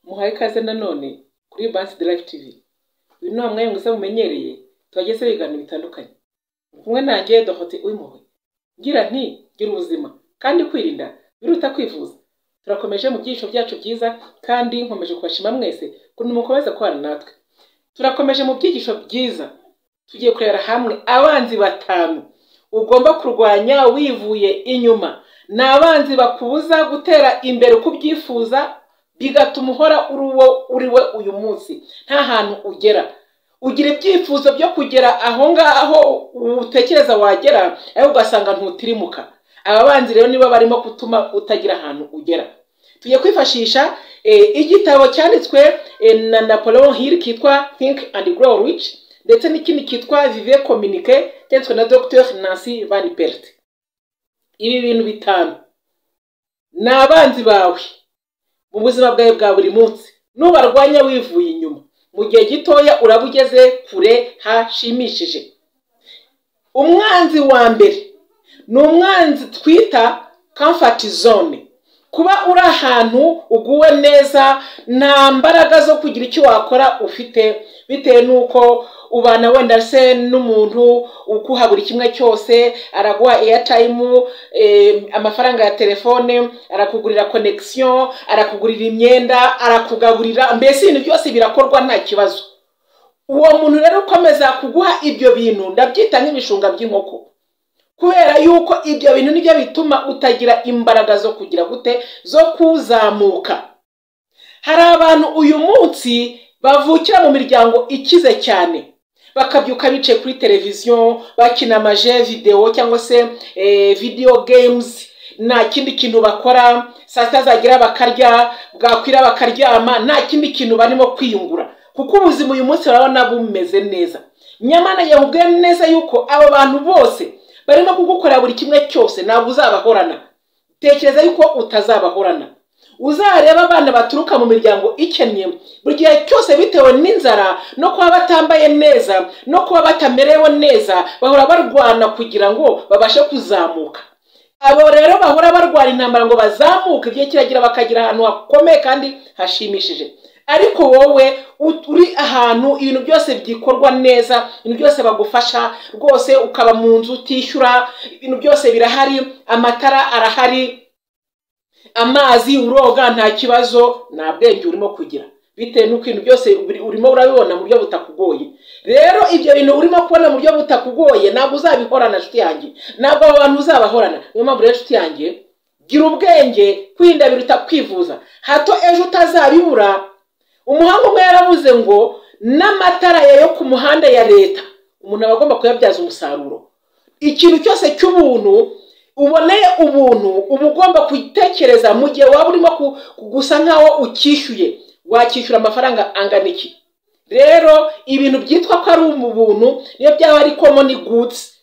muhaye ikaze nanone kuri Bansi Drive TV uyu ni wa mwanya mwiza mumenyereye twagiye ibiganiro bitandukanye kumwe nanjye dohote uw'impuhwe ngira nti gira ubuzima kandi kwirinda biruta kwivuza turakomeje mu byiciro byacu byiza kandi nkomeje kubashima mwese ukuntu mukomeza kubana natwe turakomeje mu byigisho byiza tugiye kurebera hamwe abanzi batanu ugomba kurwanya wivuye inyuma ni abanzi bakubuza gutera imbere uko ubyifuza bigatuma uhora uri uwo uri we uyu munsi nta hantu ugera ugira ibyifuzo byo kugera aho ngaho utekereza wagera ariko ugasanga ntutirimuka aba banzi rero niba barimo gutuma utagira ahantu ugera tugiye kwifashisha igitabo cyanditswe na Napoleon Hill kitwa think and grow rich ndetse n'ikindi cyitwa vive kominike cyanditswe na dr nancy van pert ibi bintu bitanu ni abanzi bawe mu buzima bwawe bwa buri munsi nubarwanya wivuye inyuma mu gihe gitoya uraba ugeze kure hashimishije umwanzi wa mbere ni umwanzi twita comfort zone kuba uri ahantu uguwe neza nta mbaraga zo kugira icyo wakora ufite bitewe n'uko ubana wenda se n'umuntu ukuha buri kimwe cyose araguha airtime amafaranga ya telefone arakugurira connection arakugurira imyenda arakugaburira mbese ibintu byose birakorwa nta kibazo uwo muntu rero ukomeza kuguha ibyo bintu ndabyita nk'ibishunga by'inkoko kubera yuko ibyo bintu nibyo bituma utagira imbaraga zo kugira gute zo kuzamuka hari abantu uyu munsi bavukira mu miryango ikize cyane bakabyuka bicaye kuri televiziyo bakina amaje videwo cyangwa se video games nta kindi kintu bakora saa sita zagira bakarya bwakwira bakaryama nta kindi kintu barimo kwiyungura kuko ubuzima uyu munsi barabona bumeze neza nyamara yabubwiye neza yuko abo bantu bose barimo kugukorera buri kimwe cyose ntabwo uzabahorana tekereza yuko utazabahorana uzareba abana baturuka mu miryango ikennye buri gihe cyose bitewe n'inzara no kuba batambaye neza no kuba batamerewe neza bahora barwana kugira ngo babashe kuzamuka abo rero bahora barwana intambara ngo bazamuke igihe kiragira bakagira ahantu hakomeye kandi hashimishije ariko wowe uri ahantu ibintu byose byikorwa neza ibintu byose bagufasha rwose ukaba mu nzu utishyura ibintu byose birahari amatara arahari amazi uroga nta kibazo nta bwenge urimo kugira bitewe n'uko ibintu byose urimo urabibona mu buryo butakugoye rero ibyo bintu urimo kubona mu buryo butakugoye ntabwo uzabihorana inshuti yanjye ntabwo abo bantu uzabahorana niyo mpamvu rero inshuti yanjye gira ubwenge kwirinda biruta kwivuza hato ejo utazabibura umuhanga umwe yaravuze ngo n'amatara yo ku muhanda ya leta umuntu aba agomba kuyabyaza umusaruro ikintu cyose cy'ubuntu uboneye ubuntu uba ugomba gutekereza mu gihe waba urimo gusa nkaho ukishyuye wakishyura amafaranga angana iki rero ibintu byitwa ko ari ubuntu niyo byaba ari komoni gudsi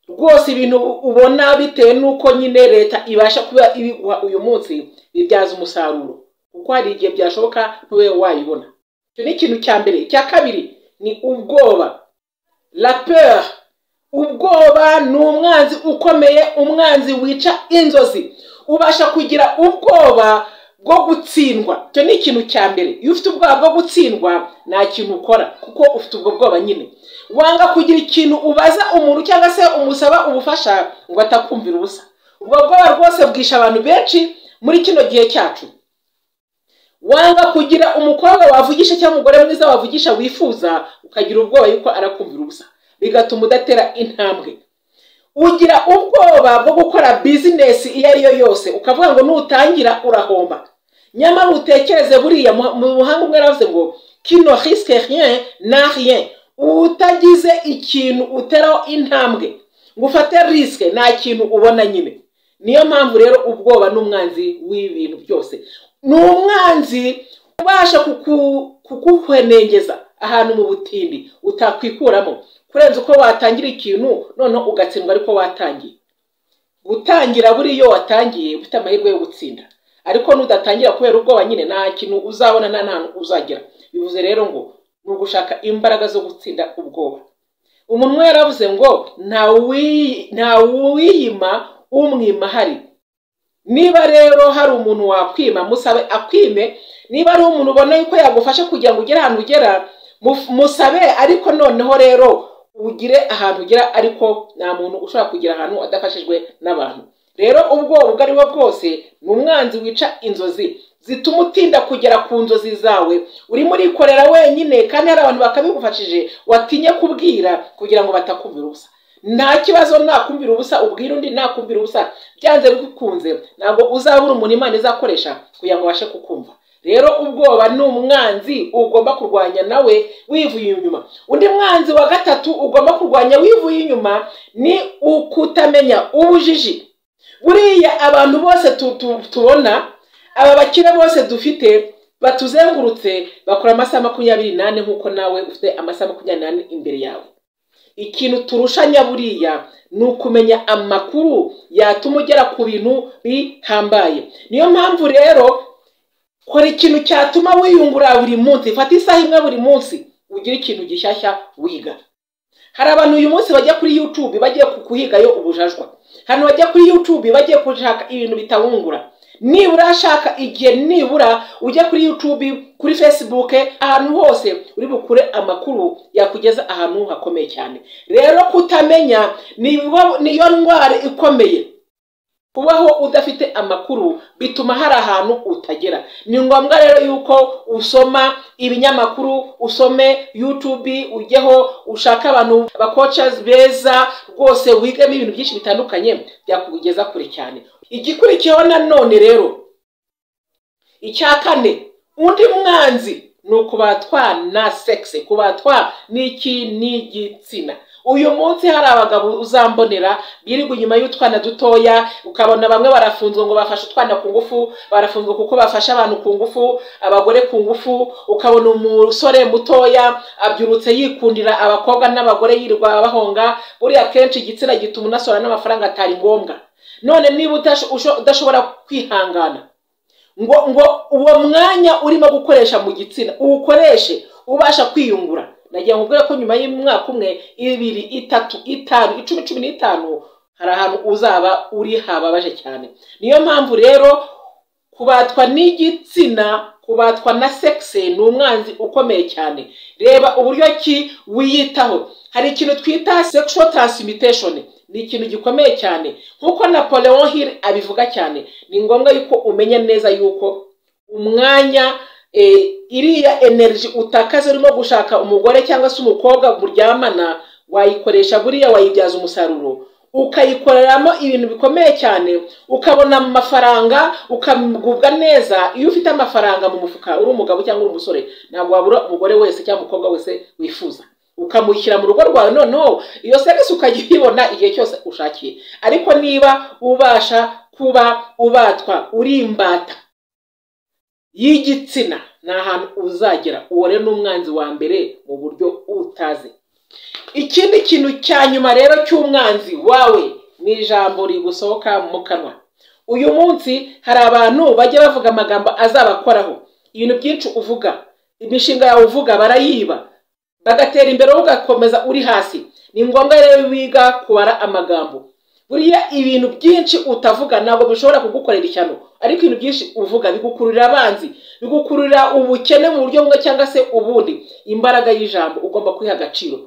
rwose ibintu ubona bitewe n'uko nyine leta ibasha kuba ibiguha uyu munsi bibyaza umusaruro kuko hari igihe byashoboka ntube wayibona icyo ni ikintu cya mbere icya kabiri ni ubwoba raperi ubwoba ni umwanzi ukomeye umwanzi wica inzozi ubasha kugira ubwoba bwo gutsindwa icyo ni ikintu cya mbere iyo ufite ubwoba bwo gutsindwa nta kintu ukora kuko ufite ubwo bwoba nyine wanga kugira ikintu ubaza umuntu cyangwa se umusaba ubufasha ngo atakumvira ubusa ubwo bwoba rwose bwisha abantu benshi muri kino gihe cyacu wanga kugira umukobwa wavugisha cyangwa umugore mwiza wavugisha wifuza ukagira ubwoba yuko arakumvira ubusa bigatuma udatera intambwe ugira ubwoba bwo gukora bizinesi iyo ari yo yose ukavuga ngo nutangira urahomba nyamara utekereze buriya mu buhanga umwe yaravuze ngo kino risike rien na rien utagize ikintu uteraho intambwe ngo ufate risike nta kintu ubona nyine niyo mpamvu rero ubwoba ni umwanzi w'ibintu byose ni umwanzi ubasha kukuhwenengeza ahantu mu butindi utakwikuramo kurenza uko watangira ikintu noneho ugatsindwa ariko watangiye gutangira buriya iyo watangiye ufite amahirwe yo gutsinda ariko nudatangira kubera ubwoba nyine nta kintu uzabona nta hantu uzagera bivuze rero ngo ni ugushaka imbaraga zo gutsinda ubwoba umuntu umwe yaravuze ngo nta wiyima umwima hari niba rero hari umuntu wakwima musabe akwime niba ari umuntu ubona yuko yagufasha kugira ngo ugere ahantu ugera muf- musabe ariko noneho rero ugire ahantu ugera ariko nta muntu ushobora kugera ahantu adafashijwe n'abantu rero ubwo ubwo ari bwo bwose ni umwanzi wica inzozi zituma utinda kugera ku nzozi zawe urimo urikorera wenyine kandi hari abantu bakabigufashije watinya kubwira kugira ngo batakumvira ubusa nta kibazo nakumvira ubusa ubwira undi nakumvira ubusa byanze bikunze ntabwo uzabura umuntu imana izakoresha kugira ngo ubashe kukumva rero ubwoba ni umwanzi ugomba kurwanya nawe wivuye inyuma undi mwanzi wa gatatu ugomba kurwanya wivuye inyuma ni ukutamenya ubujiji buriya abantu bose tu- tu- tubona aba bakire bose dufite batuzengurutse bakora amasaha makumyabiri n'ane nk'uko nawe ufite amasaha makumyabiri n'ane imbere yawe ikintu turushanya buriya ni ukumenya amakuru yatuma ugera ku bintu bihambaye niyo mpamvu rero kora ikintu cyatuma wiyungura buri munsi fata isaha imwe buri munsi ugire ikintu gishyashya wiga hari abantu uyu munsi bajya kuri youtube bagiye ku- kuhigayo ubujajwa hano bajya kuri youtube bagiye gushaka ibintu bitabungura nibura ashaka igihe nibura ujya kuri youtube kuri facebook ahantu hose uri bukure amakuru yakugeza ahantu hakomeye cyane rero kutamenya niyo niyo ndwara ikomeye kubaho udafite amakuru bituma hari ahantu utagera ni ngombwa rero yuko usoma ibinyamakuru usome youtube ujyeho ushake abantu bakocazi beza rwose wigemo ibintu byinshi bitandukanye byakugeza kure cyane igikurikiyeho nanone rero icya kane undi mwanzi ni ukubatwa na sexe kubatwa n'iki n'igitsina uyu munsi hari abagabo uzambonera birirwa inyuma y'utwana dutoya ukabona bamwe barafunzwe ngo bafashe utwana ku ngufu barafunzwe kuko bafashe abantu ku ngufu abagore ku ngufu ukabona umusore mutoya abyurutse yikundira abakobwa n'abagore yirirwa abahonga buriya kenshi igitsina gituma unasora n'amafaranga atari ngombwa none niba utasho- usho- udashobora kwihangana ngo ngo uwo mwanya urimo gukoresha mu gitsina uwukoreshe ubasha kwiyungura nagira ngo ubwire ko nyuma y'umwaka umwe ibiri itatu itanu icumi cumi n'itanu hari ahantu uzaba uri hababaje cyane niyo mpamvu rero kubatwa n'igitsina kubatwa na sexe ni umwanzi ukomeye cyane reba uburyo ki wiyitaho hari ikintu twita sexual transmutation ni ikintu gikomeye cyane nk'uko napoleon hill abivuga cyane ni ngombwa yuko umenya neza yuko umwanya eh, iriya energy utakaza urimo gushaka umugore cyangwa se umukobwa muryamana wayikoresha buriya wayibyaza umusaruro ukayikoreramo ibintu bikomeye cyane ukabona amafaranga ukagubwa neza iyo ufite amafaranga mu mufuka uri umugabo cyangwa uri umusore ntabwo wabura umugore wese cyangwa umukobwa wese wifuza ukamushyira mu rugo rwawe noneho iyo serivisi ukajya uyibona igihe cyose ushakiye ariko niba ubasha kuba ubatwa uri imbata y'igitsina ni ahantu uzagera uwo rero ni umwanzi wa mbere mu buryo utazi ikindi kintu cya nyuma rero cy'umwanzi wawe ni ijambo rigusohoka mu kanwa uyu munsi hari abantu bajya bavuga amagambo azabakoraho ibintu byinshi uvuga imishinga yawe uvuga barayiba bagatera imbere wowe ugakomeza uri hasi ni ngombwa rero wiga kubara amagambo buriya ibintu byinshi utavuga ntabwo bishobora kugukorera ishyano ariko ibintu byinshi uvuga bigukururira abanzi bigukururira ubukene mu buryo bumwe cyangwa se ubundi imbaraga y'ijambo ugomba kwiha agaciro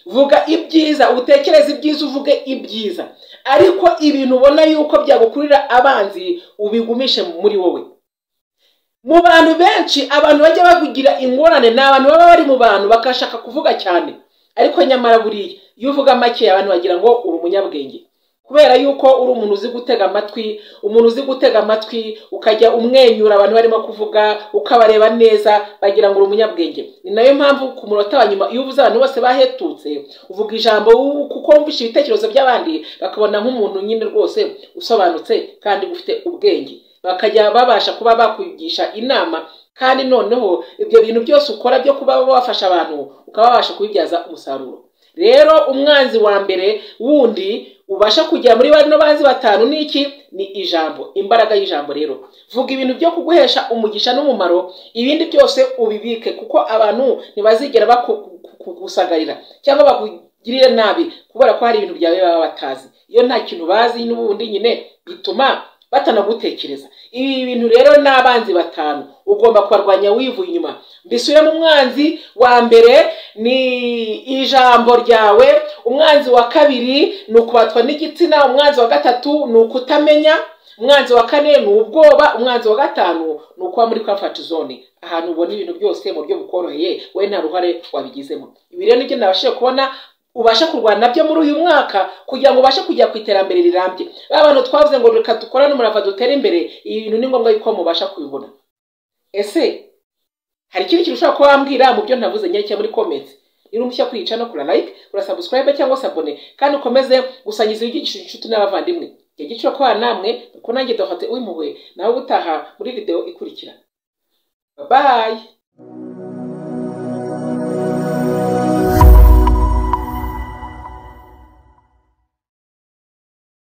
vuga ibyiza utekereze ibyiza uvuge ibyiza ariko ibintu ubona yuko byagukururira abanzi ubigumishe muri wowe mu bantu benshi abantu bajya bakugira ingorane ni abantu baba bari mu bantu bakashaka kuvuga cyane ariko nyamara buriya iyo uvuga make abantu bagira ngo uri umunyabwenge kubera yuko uri umuntu uzi gutega amatwi umuntu uzi gutega amatwi ukajya umwenyura abantu barimo kuvuga ukabareba neza bagira ngo uri umunyabwenge ni nayo mpamvu ku munota wa nyuma iyo uvuze abantu bose bahetutse uvuga ijambo wu- kuko wumvishe ibitekerezo by'abandi bakabona nk'umuntu nyine rwose usobanutse kandi ufite ubwenge bakajya babasha kuba bakugisha inama kandi noneho ibyo bintu byose ukora byo kuba wafasha abantu ukaba wabasha kubibyaza umusaruro rero umwanzi wa mbere wundi ubasha kugera muri bano banzi batanu ni iki ni ijambo imbaraga y'ijambo rero vuga ibintu byo kuguhesha umugisha n'umumaro ibindi byose ubibike kuko abantu ntibazigera baku- kugusagarira cyangwa bakugirire nabi kubera ko hari ibintu byawe baba batazi iyo nta kintu bazi n'ubundi nyine bituma batanagutekereza ibi bintu rero ni abanzi batanu ugomba kubarwanya wivuye inyuma mbisubiremo umwanzi wa mbere ni ijambo ryawe umwanzi wa kabiri ni ukubatwa n'igitsina umwanzi wa gatatu ni ukutamenya umwanzi wa kane ni ubwoba umwanzi wa gatanu ni ukuba muri kamfati zone ahantu ubona ibintu byose mu buryo bukoroheye wowe nta ruhare wabigizemo ibi rero nibyo nabashije kubona ubasha kurwana nabyo muri uyu mwaka kugira ngo ubashe kujya ku iterambere rirambye ba bantu twavuze ngo reka dukorane umurava dutere imbere ibi bintu ni ngombwa yuko mubasha kubibona ese hari ikindi kintu ushobora kuba wambwira mu byo ntavuze nyerekeye muri komenti niba umushya kuyica no kura like urasabusikarayibe cyangwa se abone kandi ukomeze gusangiza ibyigisho inshuti n'abavandimwe igihe gico kwa namwe kuko nanjye dohate uw'impuhwe nawe utaha muri video ikurikira bayi